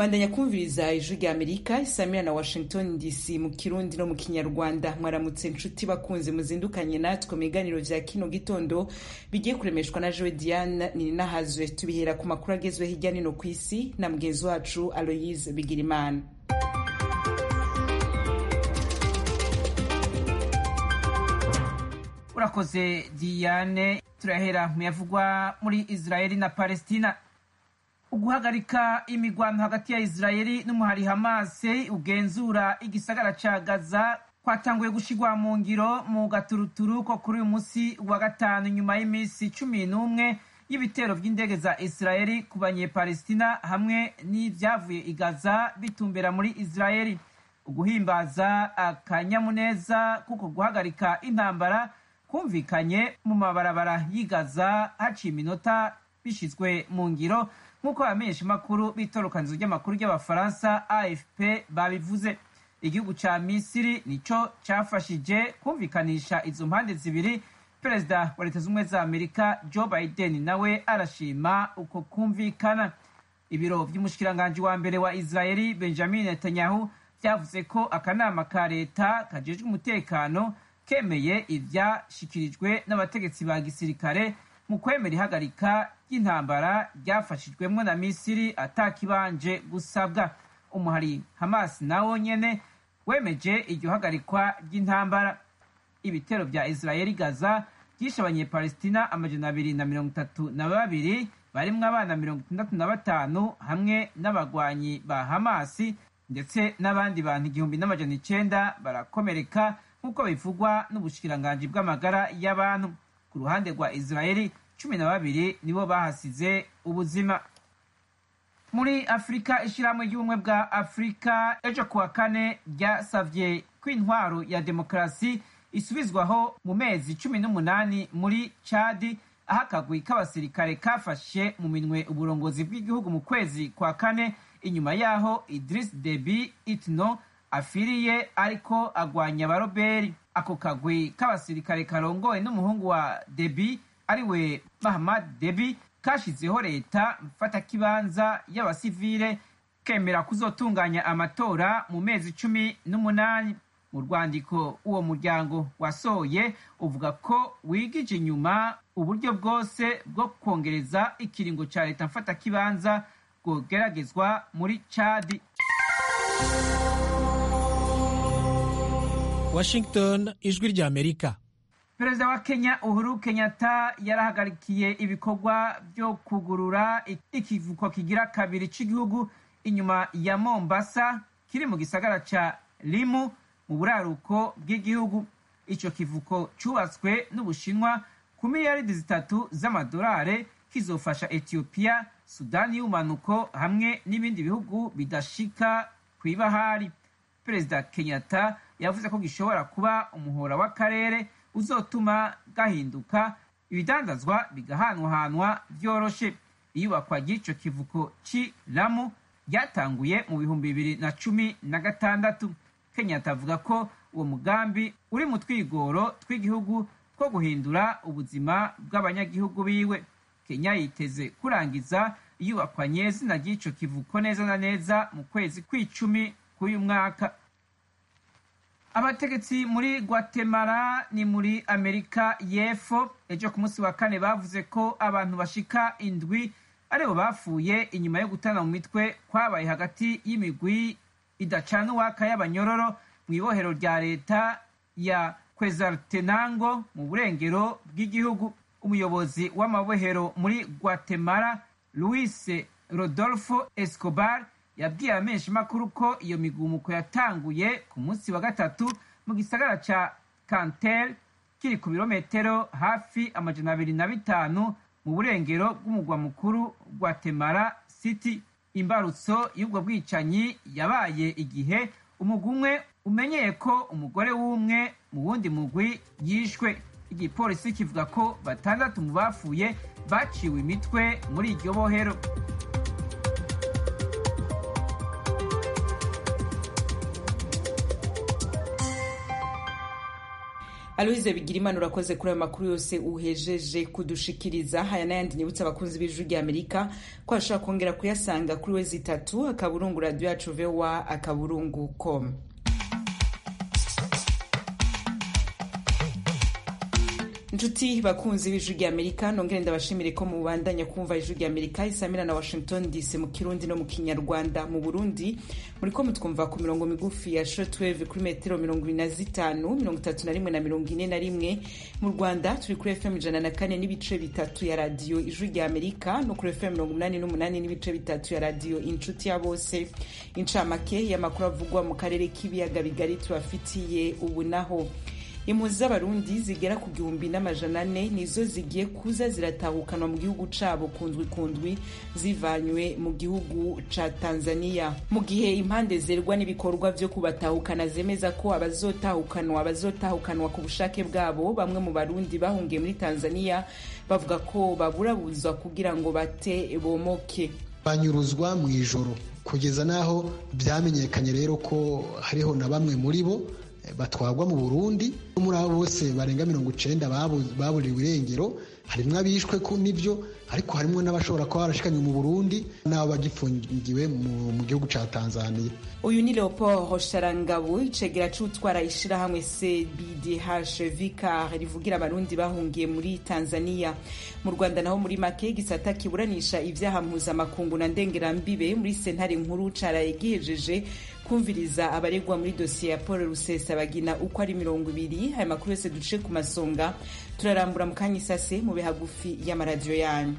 bandanya kumviriza ijwi rya amerika isamira na washington dc mu kirundi no mu kinyarwanda mwaramutse nshuti bakunze muzindukanye natwe mu biganiro vya kino gitondo bigiye kuremeshwa na joe diane nininahazwe tubihera ku makuru agezwe hirya nino ku isi na mugenzi wacu aloyise bigirimana urakoze diane turahera mu yavugwa muri israeli na palestina uguhagarika imigwano hagati ya israeli n'umuhari hamase ugenzura igisagara ca gaza kwatanguye gushigwa mu ngiro mu gaturuturu ko kuri uyu munsi wa gatanu nyuma y'iminsi cumi n'umwe y'ibitero vy'indege za israeli ku banyepalestina hamwe n'ivyavuye i gaza bitumbera muri israeli uguhimbaza akanyamuneza kuko guhagarika intambara kumvikanye mu mabarabara y'igaza haciye iminota bishizwe mu ngiro nk'uko abamenyesha makuru b'itorokanizo ry'amakuru ry'abafaransa afp babivuze igihugu ca misiri nico cafashije kumvikanisha izo mpande zibiri perezida wa leta z'ubumwe za amerika joe biden nawe arashima uko kumvikana ibiro vy'umushikiranganji wa mbere wa israeli benjamin netanyahu vyavuze ko akanama ka leta kajejwe umutekano kemeye ivyashikirijwe n'abategetsi ba gisirikare mu kwemera ihagarika ry'intambara ryafashijwemwo na misiri atakibanje gusabwa umuhari hamas nawo nyene wemeje iryo hagarikwa ry'intambara ibitero vya israeli gaza vyishe abanyepalestina amajana abiri na mirongo itatu na babiri barimwo abana mirongo itandatu na batanu hamwe n'abagwanyi ba hamasi ndetse n'abandi bantu igihumbi n'amajana icenda barakomereka nk'uko bivugwa n'ubushikiranganji bw'amagara y'abantu ku ruhande rwa israeli cumi na babiri nibo bahasize ubuzima muri afurika ishyirahamwe ry'ubumwe bwa afurika ejo kuwa kane ryasavye ko intwaro ya demokarasi isubizwaho mu mezi cumi n'umunani muri cadi aho akagwi k'abasirikare kafashe mu minwe uburongozi bw'igihugu mu kwezi kwa kane inyuma yaho idris debi itno afiriye ariko agwanya abaroberi ako kagwi k'abasirikare karongowe n'umuhungu wa debi ariwe mahamad debi kashizeho leta mfatakibanza y'abasivile kemera kuzotunganya amatora mu mezi cumi n'umunani mu rwandiko uwo muryango wasohoye uvuga ko wigije inyuma uburyo bwose bwo kongereza ikiringo ca leta mfatakibanza bwogeragezwa muri cadi washington ijwi rya amerika perezida wa kenya uhuru kenyatta yarahagarikiye ibikorwa byo kugurura ikivuko kigira kabiri cy'igihugu inyuma ya mombasa kiri mu gisagara ca limu mu buraruko bw'igihugu ico kivuko cubatswe n'ubushinwa ku miliyaridi zitatu z'amadolare kizofasha etiyopiya sudani y'ubumanuko hamwe n'ibindi bihugu bidashika kw'ibahari perezida kenyatta yavuze ko gishobora kuba umuhora w'akarere uzotuma gahinduka ibidandazwa bigahanwahanwa vyoroshe iyubakwa ry'ico kivuko ci lamu ryatanguye mu bihumbi bibiri na cumi na gatandatu kenyatta avuga ko uwo mugambi uri mu twigoro tw'igihugu two guhindura ubuzima bw'abanyagihugu biwe kenya yiteze kurangiza iyubakwa nyezina ry'ico kivuko neza na neza mu kwezi kw'icumi k'uyu mwaka abategetsi muri guatemala ni muri amerika y'epfo ejo ku munsi wa kane bavuze ko abantu bashika indwi aribo bapfuye inyuma yo gutana mu mitwe kwabaye hagati y'imigwi idacana uwaka y'abanyororo mu ibohero rya leta ya kwezartenango mu burengero bw'igihugu umuyobozi w'amabohero muri guatemala luis rodolfo escobar yabwiye abamenyesha makuru ko iyo migumuko yatanguye ku munsi wa gatatu mu gisagara ca cantel kiri ku birometero hafi amajana abiri na bitanu mu burengero bw'umugwa mukuru guatemala city imbarutso y'ubwo bwicanyi yabaye igihe umugwi umwe umenyeye ko umugore w'umwe mu wundi mugwi yishwe igipolisi kivuga ko batandatu mu bapfuye baciwe imitwe muri iryo bohero aloise bigirimana urakoze kuri ayo makuru yose uhejeje kudushikiriza haya n'ayandi nibutsa abakunzi b'ijwi rya amerika ko bashobora kongera kuyasanga kuri wezi itatu akaburungu radiyo yacu vowa akaburungu com inshuti bakunzi b'ijwi rya amerika nongere ndabashimire ko mubandanya kumva ijwi rya amerika isamira na washington dc mu kirundi no mu kinyarwanda mu burundi muri ko mutwumva ku mirongo migufi ya shortwave kuri metero mirongo ibiri na zitanu mirongo itatu na rimwe na mirongo ine na rimwe mu rwanda turi kuri fm ijana na kane n'ibice bitatu ya radiyo ijwi rya amerika no kuri fm mirongo umunani n'umunani n'ibice bitatu ya radiyo inshuti ya bose incamake y'amakuru avugwa mu karere k'ibiyaga bigari tubafitiye ubu naho impunzi z'abarundi zigera ku gihumbi n'amajana ane nizo zigiye kuza ziratahukanwa mu gihugu cabo kundwi kundwi zivanywe mu gihugu ca tanzania mu gihe impande zerwa n'ibikorwa vyo kubatahukana zemeza ko abazotahukanwa bazotahukanwa ku bushake bwabo bamwe mu barundi bahungiye muri tanzania bavuga ko baburabuzwa kugira ngo bate bomoke banyuruzwa mu ijoro kugeza n'aho byamenyekanye rero ko hariho na bamwe muri bo batwagwa mu burundi muri abo bose barenga mirongo icenda baburiwe irengero harimwo abishwe ku nivyo ariko harimwo n'abashobora kuba barashikanywe mu burundi n'abo bagifungiwe mu gihugu ca tanzania uyu ni leopold sharangabo icegera c'utwara ishirahamwe cbdh vicar rivugira abarundi bahungiye muri tanzania mu rwanda naho muri make gisata kiburanisha ivyaha mpuzamakungu na ndengerambibe muri sentare nkuru caraye gihejeje kumviriza abaregwa muri dosiye ya paul rusesabagina uko ari mirongo ibiri aya makuru yose duce ku masonga turarambura mu kanya isase mu bihagufi y'amaradiyo yanyu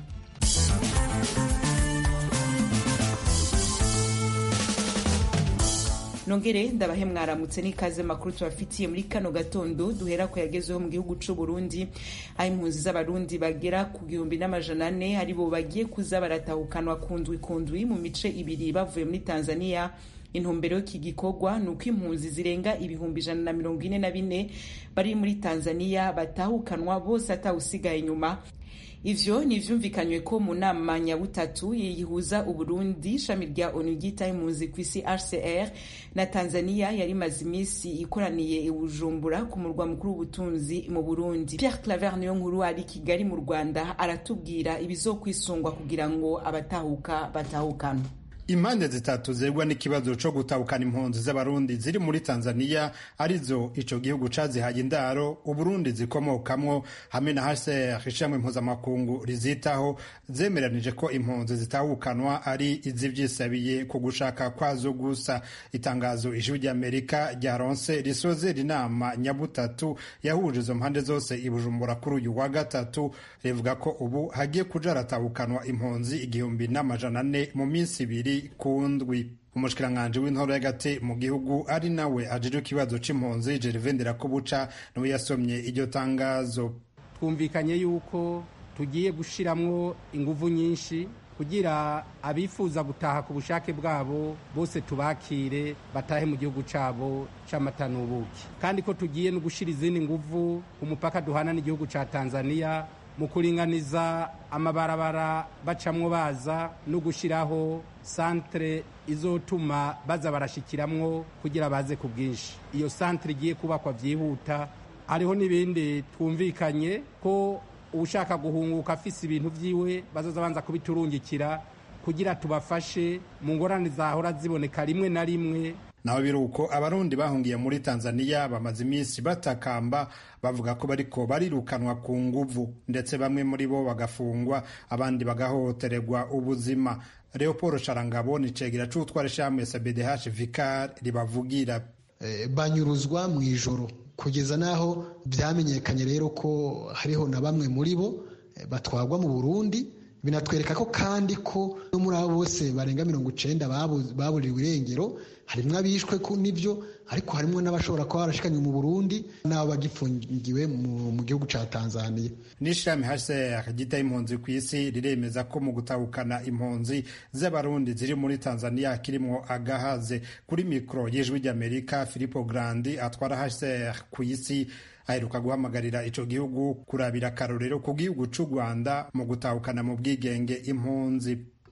nongere ndabahe mwaramutse n'ikaze makuru tubafitiye muri kano gatondo duhera ko yagezeho mu gihugu c'u Burundi aho impunzi z'abarundi bagera ku gihumbi n'amajana ane aribo bagiye kuza baratahukanwa kundwi kundwi mu mice ibiri bavuye muri Tanzania intumbero y'iki gikorwa ni uko impunzi zirenga ibihumbi ijana na mirongo ine na bine bari muri tanzania batahukanwa bose atawusigaye inyuma ivyo ni ivyumvikanywe ko mu nama nyabutatu yihuza uburundi ishami rya onu ryitaho impunzi ku isi hcr na tanzania yari imaze iminsi ikoraniye i bujumbura ku murwa mukuru w'ubutunzi mu burundi pierre claver niyo nkuru ari kigali mu rwanda aratubwira ibizokwisungwa kugira ngo abatahuka batahukanwe impande zitatu zegwa n'ikibazo co gutahukana impunzi z'abarundi ziri muri tanzania arizo ico gihugu cazihaye indaro uburundi zikomokamwo hamwe na hcr ishamwe mpuzamakungu rizitaho zemeranije ko impunzi zitahukanwa ari izivyisabiye ku gushaka kwazo gusa itangazo ijwi ry'amerika ryaronse risozera inama nyabutatu yahuje izo mpande zose i bujumbura kuri uyu wa gatatu rivuga ko ubu hagiye kuja haratahukanwa impunzi igihumbi n'amajana ane mu minsi ibiri kundwi umushikiranganji w'intoro y'agati mu gihugu ari nawe ajejwe ikibazo c'impunzi Gervais Ndirakobuca niwe yasomye iryo tangazo twumvikanye yuko tugiye gushiramwo inguvu nyinshi kugira abifuza gutaha ku bushake bwabo bose tubakire batahe mu gihugu cabo c'amata n'ubuki kandi ko tugiye no gushira izindi nguvu ku mupaka duhana n'igihugu ca Tanzania mu kuringaniza amabarabara bacamwo baza no gushiraho santere izotuma baza barashikiramwo kugira baze ku bwinshi iyo santere igiye kubakwa byihuta hariho n'ibindi twumvikanye ko ushaka guhunguka afise ibintu vyiwe bazoza banza kubiturungikira kugira tubafashe mu ngorane zahora ziboneka rimwe na rimwe naho biruko abarundi bahungiye muri tanzania bamaze iminsi batakamba bavuga ko bariko barirukanwa ku nguvu ndetse bamwe muri bo bagafungwa abandi bagahohotererwa ubuzima leopold sharangabo ni cegera c'utwara ishamwe sabdh vicar ribavugira e, banyuruzwa mu ijoro kugeza n'aho byamenyekanye rero ko hariho na bamwe muri bo e, batwagwa mu burundi binatwereka ko kandi ko no muri abo bose barenga mirongo icenda baburiwe irengero harimwo abishwe ku nivyo ariko harimwo n'abashobora kuba barashikanywe mu burundi n'abo bagifungiwe mu gihugu ca tanzania n'ishami hcr ryitaho impunzi ku isi riremeza ko mu gutahukana impunzi z'abarundi ziri muri tanzania kirimwo agahaze kuri mikoro y'ijwi ry'amerika filipo grandi atwara hcr ku isi aheruka guhamagarira ico gihugu kurabira akarorero ku gihugu c'u rwanda mu gutahukana mu bwigenge impunzi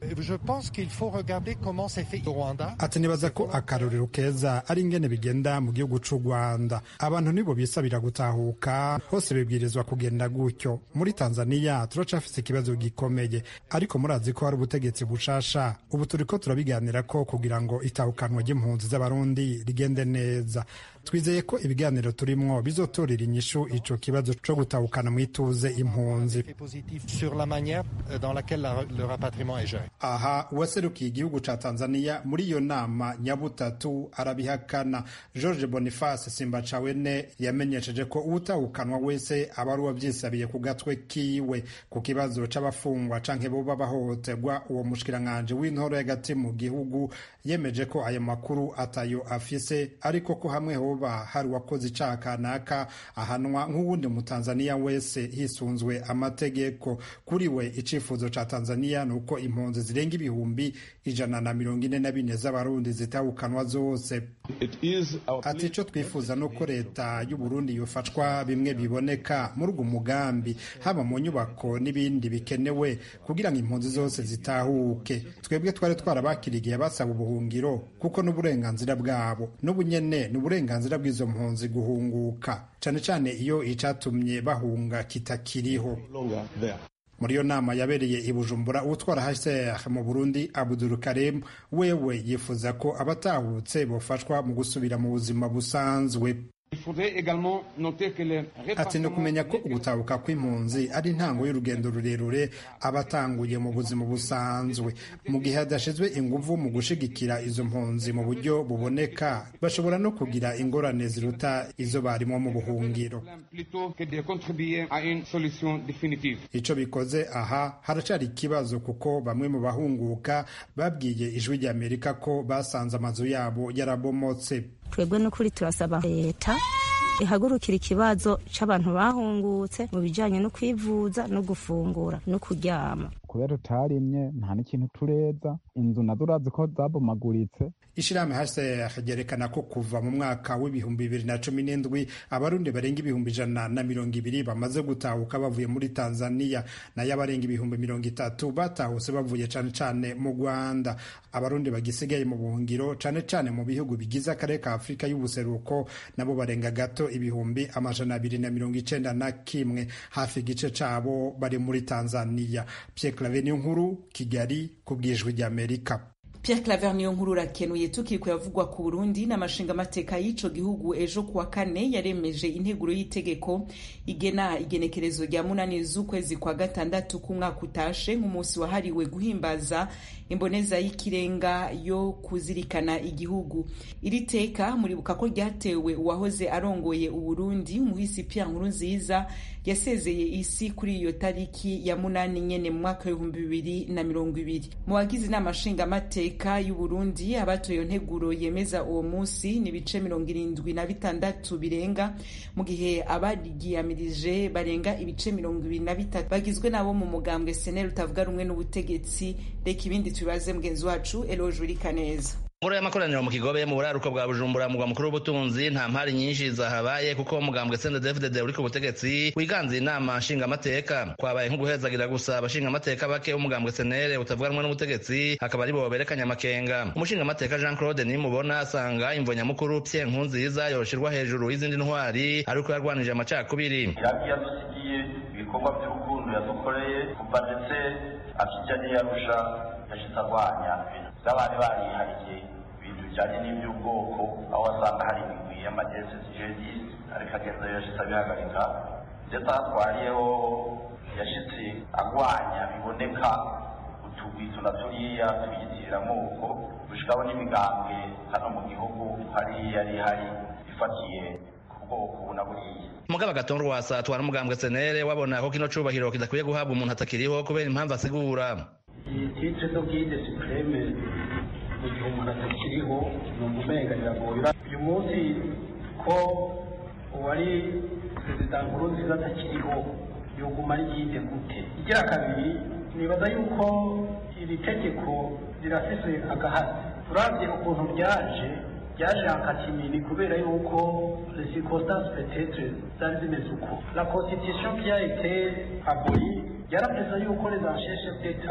ati nibaza ko akarorero keza ari ingene bigenda mu gihugu c'u rwanda abantu nibo bisabira gutahuka hose bibwirizwa kugenda gutyo muri tanzaniya turacafise ikibazo gikomeye ariko murazi ko hari ubutegetsi bushasha ubu turiko turabiganira ko kugira ngo itahukanwa ry'impunzi z'abarundi rigende neza twizeye ko ibiganiro turimwo bizotorera inyishu ico kibazo co gutahukana mu ituze impunzi aha uwaserukiye igihugu ca tanzaniya muri iyo nama nyabutatu arabihakana george boniface simbacawene yamenyesheje ko uwutahukanwa wese aba ari uwavyisabiye ku gatwe kiwe ku kibazo c'abafungwa canke boba bahohoterwa uwo mushikiranganji w'intoro y'agati mu gihugu yemeje ko ayo makuru atayo afise ariko ko hamwe hoba hari uwakoze icaha kanaka ahanwa nk'uwundi mutanzaniya wese hisunzwe amategeko kuri we icifuzo ca tanzaniya ni uko impunzi zirenga ibihumbi ijana na mirongo ine na bine z'abarundi zitahukanwa zose ati ico twifuza ni uko leta y'uburundi yofashwa bimwe biboneka muri ugo mugambi haba mu nyubako n'ibindi bikenewe kugira ngo impunzi zose zitahuke twebwe twari twarabakirigiye basaba ubuhungiro kuko n'uburenganzira bwabo n'ubu nyene ni uburenganzira bw'izo mpunzi guhunguka cane cane iyo icatumye bahunga kitakiriho muri iyo nama yabereye i bujumbura utwara hcr mu burundi abudul karim wewe yifuza ko abatahutse bofashwa mu gusubira mu buzima busanzwe ati ni ukumenya ko ugutabuka kw'impunzi ari intango y'urugendo rurerure aba atanguye mu buzima busanzwe mu gihe hadashizwe inguvu mu gushigikira izo mpunzi mu buryo buboneka bashobora no kugira ingorane ziruta izo barimo mu buhungiro ico bikoze aha haracari ikibazo kuko bamwe mu bahunguka babwiye ijwi ry'amerika ko basanze amazu yabo yarabomotse twebwe n'ukuri turasaba leta ihagurukira ikibazo c'abantu bahungutse mu bijanye no kwivuza no gufungura no kuryama kubera tutarimye nta n'ikintu tureza inzu nazo urazi ko zabomaguritse ishirahamwe hcr ryerekana ko kuva mu mwaka w'ibihumbi bibiri na cumi n'indwi abarundi barenga ibihumbi ijana na mirongo ibiri bamaze gutahuka bavuye muri tanzaniya nayo abarenga ibihumbi mirongo itatu batahutse bavuye cane cane mu rwanda abarundi bagisigaye mu buhungiro cane cane mu bihugu bigize akarere ka afurika y'ubuseruko nabo barenga gato ibihumbi amajana abiri na mirongo icenda na kimwe hafi igice cabo bari muri tanzaniya Pierre Claver nkuru Kigali ku bwijwi ry'Amerika Pierre Claver niyo nkuru urakenuye tukiri yavugwa ku Burundi n'amashinga amateka y'ico gihugu ejo kuwa kane yaremeje integuro y'itegeko igena igenekerezo rya munani z'ukwezi kwa gatandatu k'umwaka utashe nk'umunsi wahariwe guhimbaza imboneza y'ikirenga yo kuzirikana igihugu iri teka muribuka ko ryatewe uwahoze arongoye uburundi umuhisi Pierre Nkurunziza yasezeye isi kuri iyo tariki ya munani nyene mu mwaka w'ibihumbi bibiri na mirongo ibiri mu bagize inama nshingamateka y'uburundi abatoye iyo nteguro yemeza uwo munsi ni ibice mirongo irindwi na bitandatu birenga mu gihe abarigiyamirije barenga ibice mirongo ibiri na bitatu bagizwe nabo mu mugambwe seneri utavuga rumwe n'ubutegetsi reka ibindi tubibaze mugenzi wacu eloje urikaneza ngoro y'amakoraniro mu kigobe mu buraruko bwa bujumbura mugwa mukuru w'ubutunzi nta mpari nyinshi zahabaye kuko umugambwe CNDD-FDD uri ku butegetsi wiganze inama nshingamateka kwabaye nko guhezagira gusa abashingamateka bake b'umugambwe senere utavuga rumwe n'ubutegetsi akaba ari bo berekanye amakenga umushingamateka Jean Claude nimubona asanga imvo nyamukuru Pierre Nkurunziza yoshirwa hejuru y'izindi ntwari ariko yarwanije amacakubiri yadusigiye ibikorwa by'urukundo yadukoreye kuva ndetse akijya n'iyarusha yashitse arwanya ibintu by'abari barihariye ibintu bijyanye n'iby'ubwoko aho wasanga hari imigwi y'amagesi jihadiste ariko agenda yashitse abihagarika ndetse aho atwariyeho yashitse arwanya biboneka utugwi tuna turiya tuyitirira amoko gushikaho n'imigambwe hano mu gihugu hariya yari ihari ifatiye mugabo agatongo rwasa atwara umugambwe senere wabona ko kino cubahiro kidakwiye guhabwa umuntu atakiriho kubera impamvu asigura iyi titre zo bwide supreme mu gihe umuntu atakiriho ni umumenga biragoye uyu munsi ko uwari perezida nkuru nziza atakiriho yoguma ari yide gute igira kabiri nibaza yuko iri tegeko rirafise agahazi uravye ukuntu ryaje ryaje akatimini kubera yuko les circonstances peut-être zari zimeze uko la constitution qui a été abolie yarapeza yuko les ancien chef d'état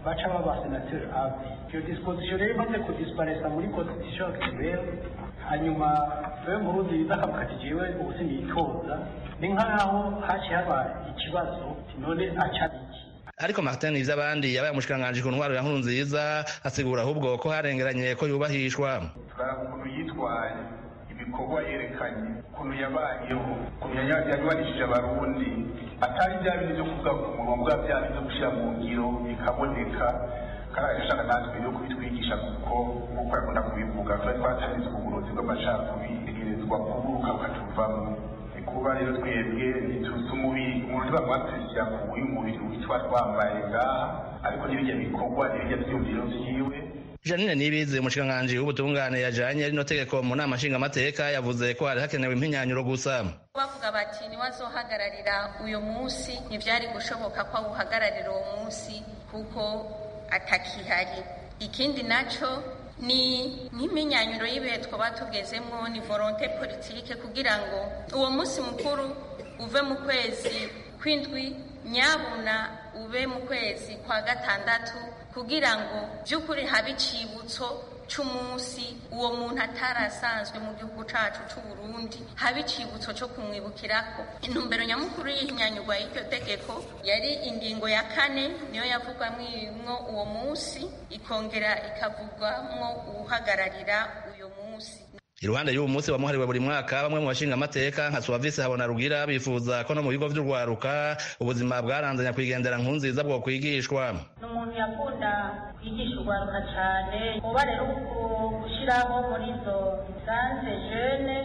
baca baba senateri ave iyo disposition rero imaze kudisiparesa muri constitution actuelle hanyuma wewe murundi biza akavuga ati jewe ubu sinitoza ni nk'aho haciye haba ikibazo none aca iki ariko martin ivy'abandi yabaye umushikiranganji ku ntwaro ya nkuru nziza asigura ahubwo ko harengeranye ko yubahishwa twaraba ukuntu yitwaye ibikorwa yerekanye ukuntu yabayeho ukuntu yabanishije abarundi atari bya bintu byo kuvuga ku munwa bwa bya bintu byo gushyira mu ngiro bikaboneka kandi agashaka natwe yo kubitwigisha kuko nk'uko yakunda kubivuga twari twatanize uburozi bw'amacakubiri tegerezwa kuburuka bukatuvamo kuba rero twebwe ntituzi umubiri umuntu ntibamwatwishyira ku uyu mubiri witwa twambaye ngaha ariko n'ibijya bikorwa n'ibijya byumviro vyiwe janine nibizi umushikiranganji w'ubutungane yajanye rino tegeko mu nama nshingamateka yavuze ko hari hakenewe impinyanyuro gusa bavuga bati niwazohagararira uyu munsi ntivyari gushoboka ko awuhagararira uwo munsi kuko atakihari ikindi naco ni nk'iminyanyuro y'ibihe twaba tugezemwo ni volonte politike kugira ngo uwo munsi mukuru uve mu kwezi kw'indwi nyabuna ube mu kwezi kwa gatandatu kugira ngo by'ukuri habe icibutso c'umunsi uwo muntu atarasanzwe mu gihugu cacu c'uburundi habe icibutso co kumwibukirako intumbero nyamukuru y'ihinyanyurwa y'iryo tegeko yari ingingo ya kane niyo yavugwamwo uwo munsi ikongera ikavugwamwo uwuhagararira uyo munsi iruhande y'uwo munsi wamuhariwe buri mwaka bamwe mu bashinga amateka nka suwavisi habona rugira bifuza ko no mu bigo vy'urwaruka ubuzima bwaranze nyakwigendera nkunziza bwo kwigishwa ni umuntu yakunda kwigisha urwaruka cane kuba rero gushiraho muri izo sanse jene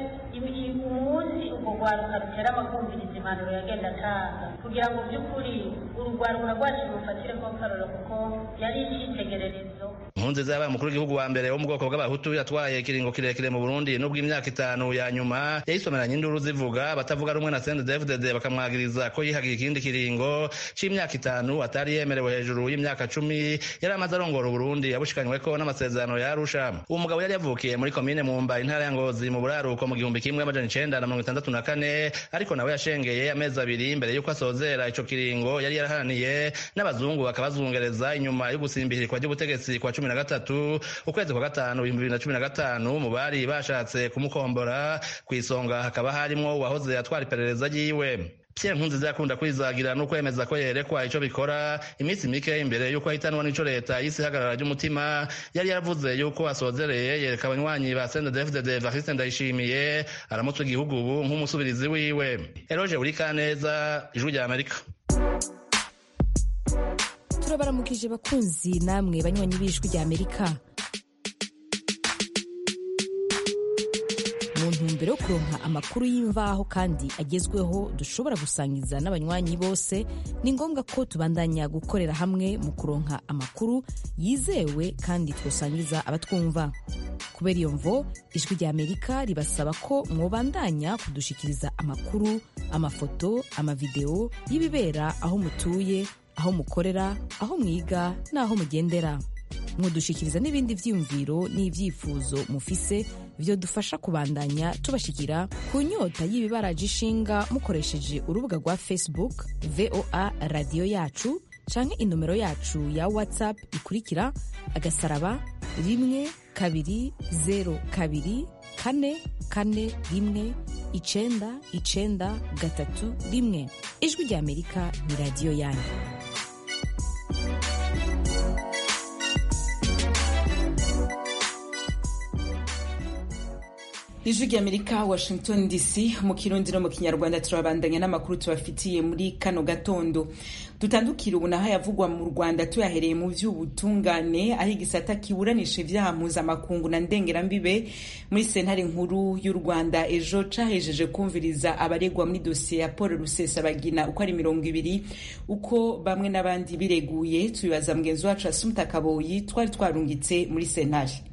umunsi urwo rwaruka rutera amakumviriza impanuro yagenda atanga kugira ngo by'ukuri urugwaruka rwacu rufatire ko karoro kuko yari icitegererezo nkunziza yabaye umukuru w'igihugu wa mbere wo mu bwoko bw'abahutu yatwaye ikiringo kirekire mu burundi nubwo imyaka itanu ya nyuma yayisomeranye induru zivuga batavuga rumwe na cndfdd bakamwagiriza ko yihagiye ikindi kiringo c'imyaka itanu atari yemerewe hejuru y'imyaka cumi yari amaze arongora uburundi yabushikanyweko n'amasezerano ya arusha uwo mugabo yari yavukiye muri komine mumba intara ya ngozi mu buraruko mu gihumbi kimwe amajana icenda na mirongo itandatu na kane ariko nawe yashengeye amezi abiri mbere y'uko asozera ico kiringo yari yaraharaniye n'abazungu bakabazungereza inyuma yo gusimbihirikwa ry'ubutegetsi kwa cumi na gatatu ukwezi kwa gatanu ibihumbi bibiri na cumi na gatanu mu bari bashatse kumukombora ku isonga hakaba harimwo uwahoze atwara iperereza ryiwe Pierre Nkurunziza yakunda kwizagira no kwemeza ko yerekwa ico bikora iminsi mike imbere yuko ahitanwa n'ico leta y'isi ihagarara ry'umutima yari yaravuze yuko asozereye yereka abanywanyi ba CNDD-FDD Evariste Ndayishimiye aramutse igihugu ubu nk'umusubirizi wiwe Eroge Urikaneza ijwi rya Amerika turabaramukije bakunzi namwe banywanyi b'ijwi rya Amerika mu ntumbero yo kuronka amakuru y'imvaho kandi agezweho dushobora gusangiza n'abanywanyi bose ni ngombwa ko tubandanya gukorera hamwe mu kuronka amakuru yizewe kandi twosangiza abatwumva kubera iyo mvo ijwi rya amerika ribasaba ko mwobandanya kudushikiriza amakuru amafoto amavideo y'ibibera aho mutuye aho mukorera aho mwiga n'aho mugendera mudushikiriza n'ibindi vyiyumviro n'ivyifuzo mufise vyo dufasha kubandanya tubashikira ku nyota y'ibibaraje ishinga mukoresheje urubuga rwa facebook voa radiyo yacu canke inomero yacu ya whatsapp ikurikira agasaraba rimwe kabiri zero kabiri kane kane rimwe icenda icenda gatatu rimwe ijwi rya amerika ni radiyo yanyu ijwi rya amerika washington dc mu kirundi no mu kinyarwanda turabandanya n'amakuru tubafitiye muri kano gatondo dutandukira ubu naho yavugwa mu rwanda tuyahereye mu vy'ubutungane aho igisata kiburanisha ivyaha mpuzamakungu na ndengerambibe muri sentare nkuru y'u rwanda ejo cahejeje kumviriza abaregwa muri dosiye ya paul rusesabagina uko ari mirongo ibiri uko bamwe n'abandi bireguye tubibaza mugenzi wacu asumta kaboyi twari twarungitse muri sentare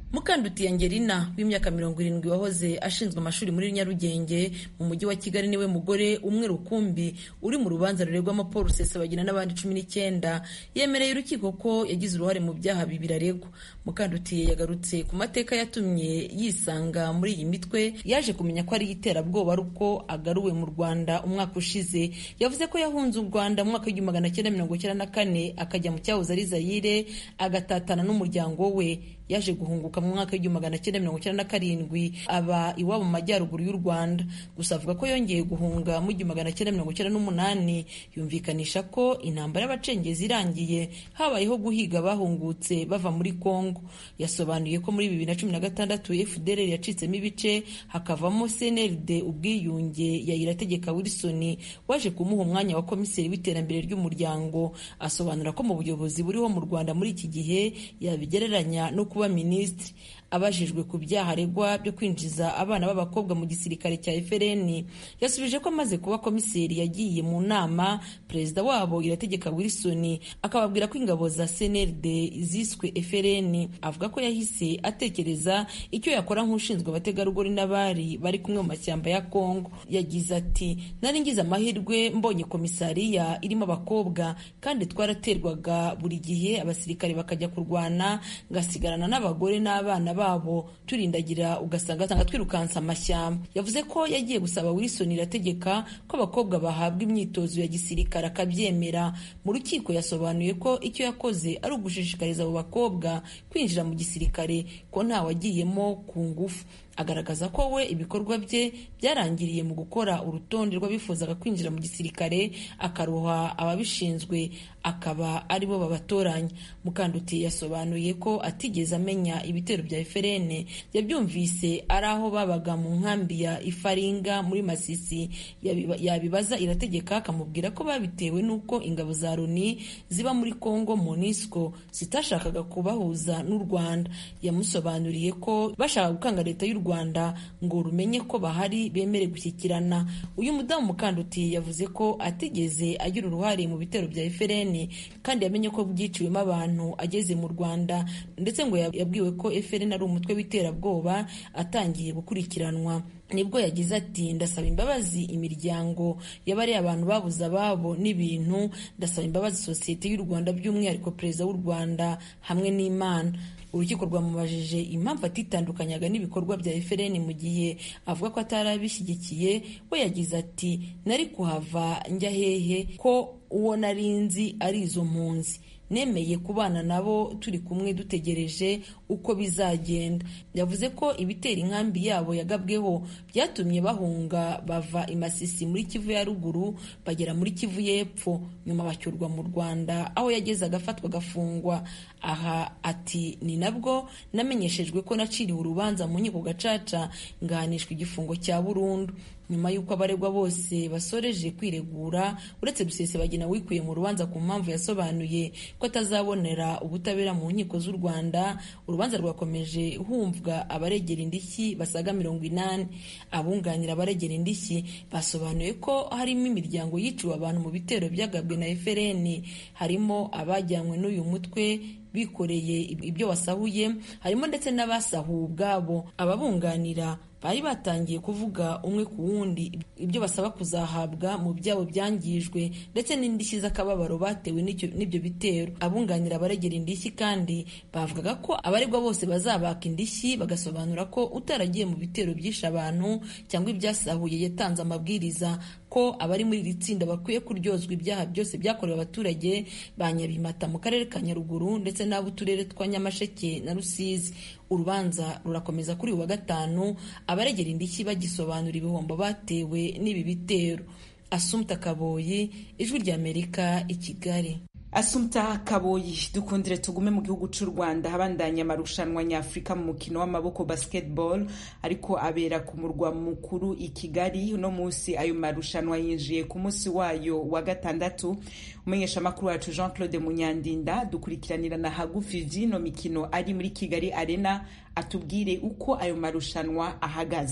mukanduti angelina w'imyaka mirongo irindwi wahoze ashinzwe amashuri muri nyarugenge mu mujyi wa kigali niwe mugore umwe rukumbi uri mu rubanza ruregwamo paul rusesabagina n'abandi cumi n'icyenda yemereye urukiko ko yagize uruhare mu byaha bibiri aregwa mukandutiye yagarutse ku mateka yatumye yisanga muri iyi mitwe yaje kumenya ko ari iterabwoba ari uko agaruwe mu rwanda umwaka ushize yavuze ko yahunze u rwanda mu mwaka w'igihumbi magana cyenda mirongo icyenda na kane akajya mu cyahoze ari zayire agatatana n'umuryango we yaje guhunguka mu mwaka w'igihumbi magana cyenda mirongo icyenda na karindwi aba iwabo mu majyaruguru y'u rwanda gusa avuga ko yongeye guhunga mu gihumbi magana cyenda mirongo icyenda n'umunani yumvikanisha ko intambara y'abacengezi irangiye habayeho guhiga abahungutse bava muri kongo yasobanuye ko muri bibiri na cumi na gatandatu fdr yacitsemo ibice hakavamo cnld ubwiyunge ya irategeka wilson waje kumuha umwanya wa komiseri w'iterambere ry'umuryango asobanura ko mu buyobozi buriho mu rwanda muri iki gihe yabigereranya no kuba minisitiri abajijwe ku byaha aregwa byo kwinjiza abana b'abakobwa mu gisirikare cya FRN yasubije ko amaze kuba komiseri yagiye mu nama perezida wabo irategeka Wilson akababwira ko ingabo za CNLD ziswe FRN avuga ko yahise atekereza icyo yakora nk'ushinzwe abategarugori n'abari bari kumwe mu mashyamba ya Kongo yagize ati nari ngize amahirwe mbonye komisariya irimo abakobwa kandi twaraterwaga buri gihe abasirikare bakajya kurwana ngasigarana n'abagore n'abana babo turindagira ugasanga asanga twirukansa amashyamba yavuze ko yagiye gusaba Wilson irategeka ko abakobwa bahabwa imyitozo ya gisirikare akabyemera mu rukiko yasobanuye ko icyo yakoze ari ugushishikariza abo bakobwa kwinjira mu gisirikare ko ntawagiyemo ku ngufu agaragaza ko we ibikorwa bye byarangiriye mu gukora urutonde rw'abifuzaga kwinjira mu gisirikare akaruha ababishinzwe akaba aribo babatoranya mukanduti yasobanuye ko atigeze amenya ibitero bya FRN yabyumvise ari aho babaga mu nkambi ya Ifaringa muri Masisi yabibaza irategeka akamubwira ko babitewe n'uko ingabo za Loni ziba muri Congo MONUSCO zitashakaga kubahuza n'u Rwanda yamusobanuriye ko bashaka gukanga leta y'u Rwanda ngo rumenye ko bahari bemere gushyikirana uyu mudamu mukanduti yavuze ko atigeze agira uruhare mu bitero bya FRN kandi yamenye ko byiciwemo abantu ageze mu Rwanda ndetse ngo yabwiwe ko FRN ari umutwe w'iterabwoba atangiye gukurikiranwa nibwo yagize ati ndasaba imbabazi imiryango y'abariya abantu babuze ababo n'ibintu ndasaba imbabazi sosiyete y'u Rwanda by'umwihariko perezida w'u Rwanda hamwe n'Imana urukiko rwamubajije impamvu atitandukanyaga n'ibikorwa bya FRN mu gihe avuga ko atari abishyigikiye we yagize ati nari kuhava njya hehe ko uwo nari nzi ari izo mpunzi nemeye kubana nabo turi kumwe dutegereje uko bizagenda yavuze ko ibitera inkambi yabo yagabweho byatumye bahunga bava imasisi muri kivu ya ruguru bagera muri kivu y'epfo nyuma bacyurwa mu rwanda aho yageze agafatwa agafungwa aha ati ni nabwo namenyeshejwe ko naciriwe urubanza mu nkiko gacaca ngahanishwa igifungo cya burundu nyuma y'uko abaregwa bose basoreje kwiregura uretse Rusesabagina wikuye mu rubanza ku mpamvu yasobanuye ko atazabonera ubutabera mu nkiko z'u Rwanda urubanza rwakomeje humvwa abaregera indishyi basaga mirongo inani abunganira abaregera indishyi basobanuye ko harimo imiryango yiciwe abantu mu bitero byagabwe na FRN harimo abajyanywe n'uyu mutwe bikoreye ibyo wasahuye harimo ndetse n'abasahuwe ubwabo ababunganira bari batangiye kuvuga umwe ku wundi ibyo basaba kuzahabwa mu byabo byangijwe ndetse n'indishyi z'akababaro batewe n'ibyo bitero abunganira abaregera indishyi kandi bavugaga ko abaregwa bose bazabaka indishyi bagasobanura ko utaragiye mu bitero byishe abantu cyangwa ibyasahuye yatanze amabwiriza ko abari muri iri tsinda bakwiye kuryozwa ibyaha byose byakorewe abaturage ba Nyabimata mu karere ka Nyaruguru ndetse n'ab'uturere twa Nyamasheke na Rusizi urubanza rurakomeza kuri uyu wa gatanu abaregera indishyi bagisobanura ibihombo batewe n'ibi bitero asumta kaboyi ijwi ry'amerika i kigali asumta kaboyi dukundire tugume mu gihugu cy'u rwanda habandanya amarushanwa nyafurika mu mukino w'amaboko basketball ariko abera ku murwa mukuru i kigali uno munsi ayo marushanwa yinjiye ku munsi wayo wa gatandatu umumenyeshamakuru wacu jean claude munyandinda dukurikiranira na hagufi vyino mikino ari muri kigali arena atubwire uko ayo marushanwa ahagaze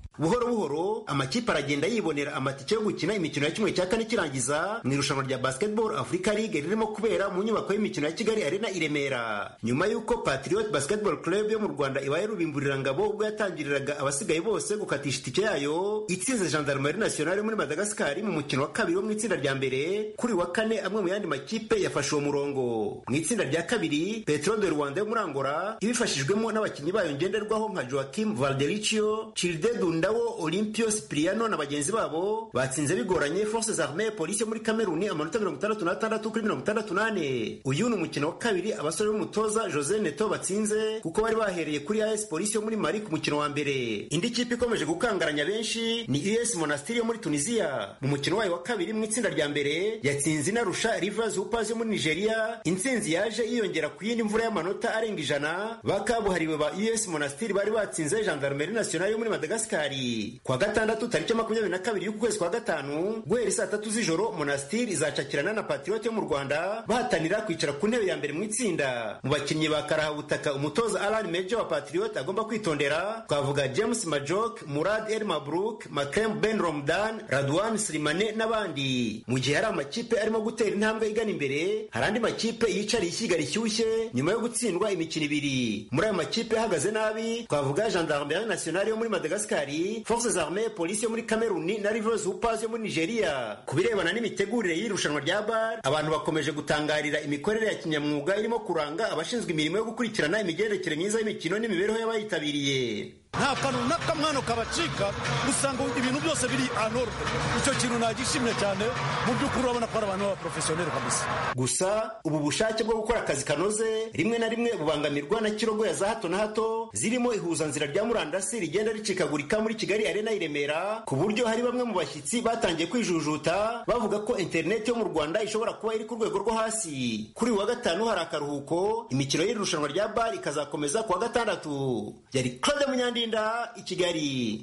buhoro buhoro amakipe aragenda yibonera amatike yo gukina imikino ya kimwe cya kane kirangiza mu irushanwa rya basketball africa league ririmo kubera mu nyubako y'imikino ya kigali arena i remera nyuma y'uko patriot basketball club yo mu rwanda ibaye rubimburirangabo ubwo yatangiriraga abasigaye bose gukatisha itike yayo itsinze gendarmerie nationale muri madagascar mu mukino wa kabiri wo mu itsinda rya mbere kuri wa kane amwe mu yandi makipe yafashe uwo murongo mu itsinda rya kabiri petro de rwanda yo muri angola ibifashijwemo n'abakinnyi bayo ngenderwaho nka joaquim valdericio childe dundawo olympio cipriano na bagenzi babo batsinze bigoranye forces armee polisi yo muri kameruni amanota mirongo itandatu n'atandatu kuri mirongo itandatu n'ane uyu ni umukino wa kabiri abasore b'umutoza jose neto batsinze kuko bari bahereye kuri as polisi yo muri mali ku mukino wa mbere indi kipe ikomeje gukangaranya benshi ni us monastiri yo muri tunisia mu mukino wayo wa kabiri mu itsinda rya mbere yatsinze inarusha rivers hoopers yo muri nigeria intsinzi yaje yiyongera ku yindi mvura y'amanota arenga ijana bakabuhariwe ba us monastiri bari batsinze gendarmerie nationale yo muri madagascari kwa gatandatu tariki makumyabiri na kabiri y'ukwezi kwa gatanu guhera saa tatu z'ijoro monastiri izacakirana na patriot yo mu rwanda bahatanira kwicara ku ntebe ya mbere mu itsinda mu bakinnyi ba karahabutaka umutoza alan mejo wa patriot agomba kwitondera twavuga james majok murad el mabruk makrem ben romdan radwan slimane n'abandi mu gihe hari amakipe arimo gutera intambwe igana imbere hari andi makipe yicariye ishyiga rishyushye nyuma yo gutsindwa imikino ibiri muri ayo makipe ahagaze nabi twavuga gendarmerie nationale yo muri madagascari forces armee polisi yo muri kameruni na rivers hoopers yo muri nigeria ku birebana n'imitegurire y'irushanwa rya bar abantu bakomeje gutangarira imikorere ya kinyamwuga irimo kuranga abashinzwe imirimo yo gukurikirana imigendekere myiza y'imikino n'imibereho y'abayitabiriye nta kantu n'akamwano kabacika usanga ibintu byose biri anorwe icyo kintu nagishimye cyane mu by'ukuri urabona ko ari abantu b'abaporofesiyoneri kabisa gusa ubu bushake bwo gukora akazi kanoze rimwe na rimwe bubangamirwa na kirogoya za hato na hato zirimo ihuzanzira rya murandasi rigenda ricikagurika muri kigali arena i remera ku buryo hari bamwe mu bashyitsi batangiye kwijujuta bavuga ko interineti yo mu rwanda ishobora kuba iri ku rwego rwo hasi kuri uyu wa gatanu hari akaruhuko imikino y'iri rushanwa rya bar ikazakomeza ku wa gatandatu yari claude munyandi Ndinda i Kigali.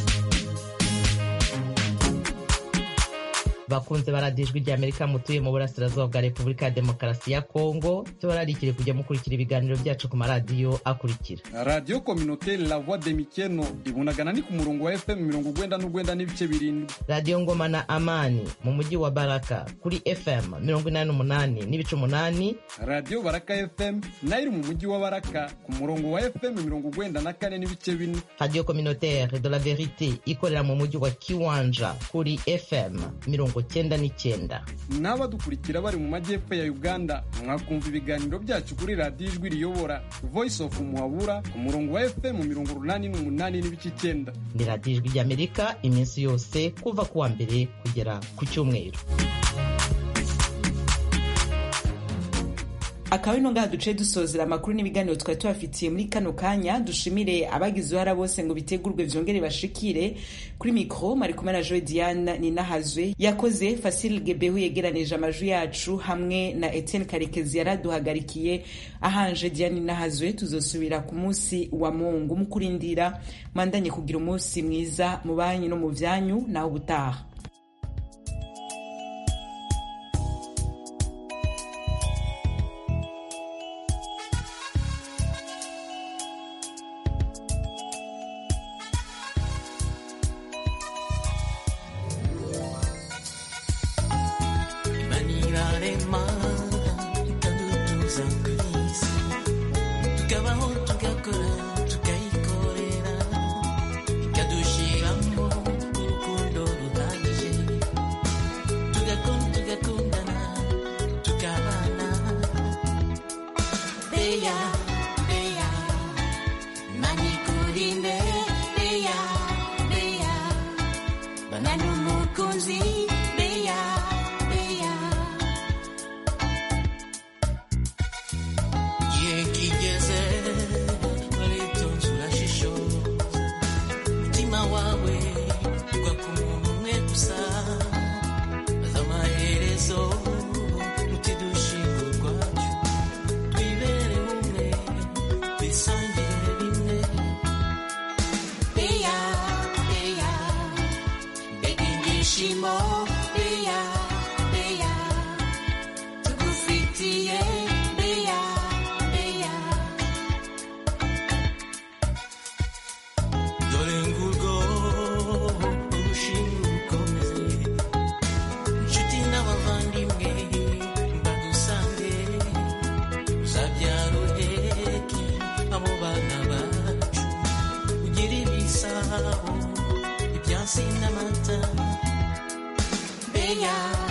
bakunze baradiyo ijwi ry'amerika mutuye mu burasirazuba bwa repubulika ya demokarasi ya kongo tubararikire kujya mukurikira ibiganiro byacu ku maradiyo akurikira radiyo kominoteri la voix de mikeno ibunagana ni ku murongo wa fm mirongo ugwenda n'ugwenda n'ibice birindwi radiyo ngoma na amani mu mujyi wa baraka kuri fm mirongo inani n'umunani n'ibice umunani radiyo baraka fm nayo iri mu mujyi wa baraka ku murongo wa fm mirongo ugwenda na kane n'ibice bine radiyo kominoteri de la verite ikorera mu mujyi wa kiwanja kuri fm mirongo cyenda n'icyenda n'abadukurikira bari mu majyepfo ya uganda mwakumva ibiganiro byacu kuri radiyo ijwi riyobora voice of muhabura ku murongo wa fm mirongo urunani n'umunani n'ibice icyenda ni radiyo ijwi ry'amerika iminsi yose kuva ku wa mbere kugera ku cyumweru akaba ino ngaha duce dusozera amakuru n'ibiganiro twari tubafitiye muri kano kanya dushimire abagize uruhara bose ngo bitegurwe vyongere bashikire kuri mikro mari kumwe na joe diane ninahazwe yakoze fasil gebehu yegeranije amajwi yacu hamwe na etienne karekezi yaraduhagarikiye ahanje diane ninahazwe tuzosubira ku munsi wa mungu mu kurindira mandanye kugira umunsi mwiza mu banyu no mu vyanyu nawe ubutaha dore ngurwo meya